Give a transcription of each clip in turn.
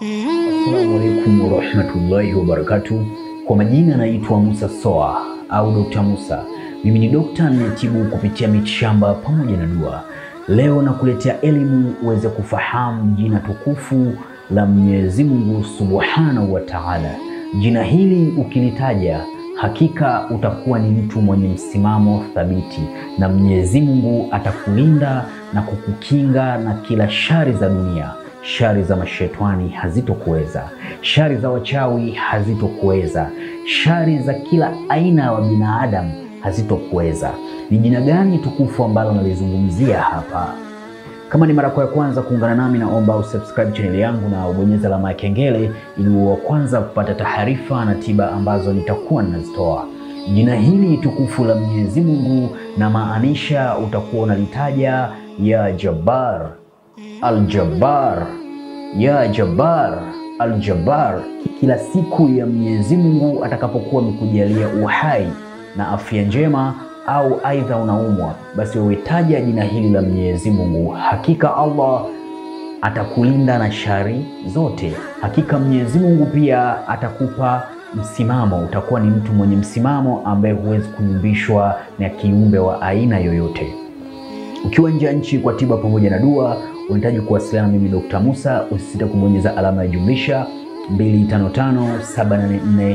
Assalamu alaikum warahmatullahi wabarakatuh. Kwa majina naitwa Musa Soa au Dr. Musa. Mimi ni dokta ninayetibu kupitia mitishamba pamoja na dua. Leo nakuletea elimu uweze kufahamu jina tukufu la Mwenyezi Mungu Subhanahu wa Ta'ala. Jina hili ukilitaja hakika utakuwa ni mtu mwenye msimamo thabiti, na Mwenyezi Mungu atakulinda na kukukinga na kila shari za dunia. Shari za mashetani hazitokuweza, shari za wachawi hazitokuweza, shari za kila aina ya binadamu hazitokuweza. Ni jina gani tukufu ambalo nalizungumzia hapa? Kama ni mara yako ya kwanza kuungana nami, naomba usubscribe channel yangu na ubonyeze alama ya kengele ili uwe wa kwanza kupata taarifa na tiba ambazo nitakuwa ninazitoa. Jina hili tukufu la Mwenyezi Mungu na maanisha utakuwa unalitaja ya Jabbar, Al-Jabbar, ya Jabbar, Al-Jabbar kila siku ya Mwenyezi Mungu atakapokuwa amekujalia uhai na afya njema au aidha unaumwa, basi wewe taja jina hili la Mwenyezi Mungu. Hakika Allah atakulinda na shari zote. Hakika Mwenyezi Mungu pia atakupa msimamo, utakuwa ni mtu mwenye msimamo ambaye huwezi kuyumbishwa na kiumbe wa aina yoyote. Ukiwa nje ya nchi kwa tiba pamoja na dua, unahitaji kuwasiliana na mimi Dr. Musa, usisite kubonyeza alama ya jumlisha 255 784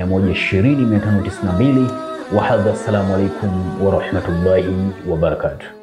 120 592 Wahadha, assalamu alaikum warahmatullahi wabarakatuh.